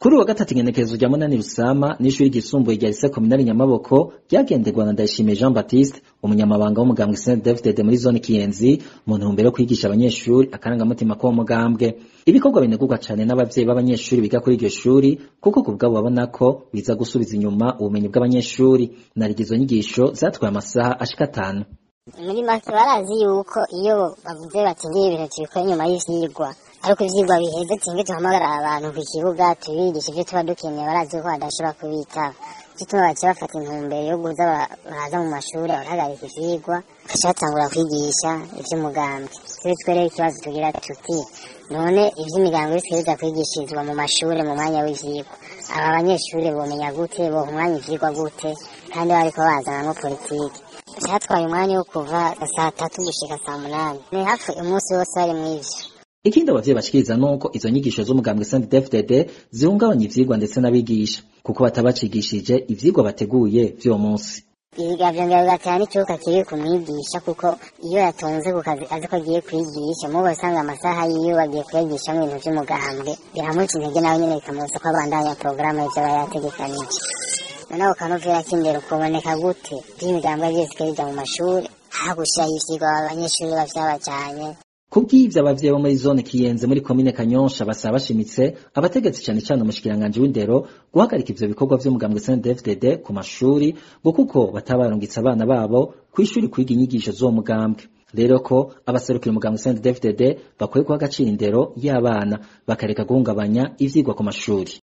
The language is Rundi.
kuri wa gatatu ingenekerezo rya munani rusama n'ishuri ryisumbuye rya lycée communale nyamaboko ryagenderwa na ndayishimiye jean baptiste umunyamabanga w'umugambwe saint david muri zone kiyenzi mu ntumbero yo kwigisha abanyeshuri akarangamutima k'uwo mugambwe ibikorwa binegurwa cane n'abavyeyi b'abanyeshuri biga kuri iryo shuri kuko ku bwabo babona ko biza gusubiza inyuma ubumenyi bw'abanyeshuri naryo izo nyigisho zatwaye amasaha ashika atanu muri make barazi yuko iyo bavuze bati ngiye ibintu tubikora nyuma y'ivyigwa ariko ivyigwa biheze tinge duhamagara abantu ku kibuga tubigisha ivyo tuba dukeneye barazi ko badashobora kubitaba gituma baciye bafata intumbero yo kuza baraza mu mashuri barahagarika ivyigwa bagaca batangura kwigisha ivy'umugambwe tube twereye ikibazo tugira tuti none ivy'imigambi bitwiriza kwigishirizwa mu mashure mu mwanya w'ivyigwa aba banyeshuri bomenya gute boha umwanya ivyigwa gute kandi bariko bazanamwo politike vyatwaye umwanya wo kuva saa tatu gushika saa munani ni hafi umunsi wose bari mw'ivyo ikindi abavyeyi bashikiriza nuko izo nyigisho z'umugambwe saint dfdd zihungabanya ivyigwa ndetse n'abigisha kuko batabacigishije ivyigwa bateguye vy'uwo munsi ibiga vyongera bigatera n'ikibuga kiri ku mwigisha kuko iyo yatonze ku kazi azi ko agiye kwigisha mubo usanga amasaha yiwe bagiye kuyagishamwo ibintu vy'umugambwe biramuca intege nawe nyene bikamubuza ko abandanya porogaramu y'ivyo aba yategekanije noneho ukanovera k'indero kuboneka gute vy'imigambwe vyose bija mu mashuri hagushiraho ivyigwa abanyeshuri bavyabajanye kubw'ivyo abavyeyi bo muri zone kiyenze muri komine kanyosha basaba bashimitse abategetsi cane cane umushikiranganji w'indero guhagarika ivyo bikorwa vy'umugambwe CNDD-FDD ku mashuri ngo kuko batabarungitse abana babo kw'ishuri kwiga inyigisho z'uwo mugambwe rero ko abaserukira umugambwe CNDD-FDD bakwiye guha agaciro indero y'abana bakareka guhungabanya ivyigwa ku mashuri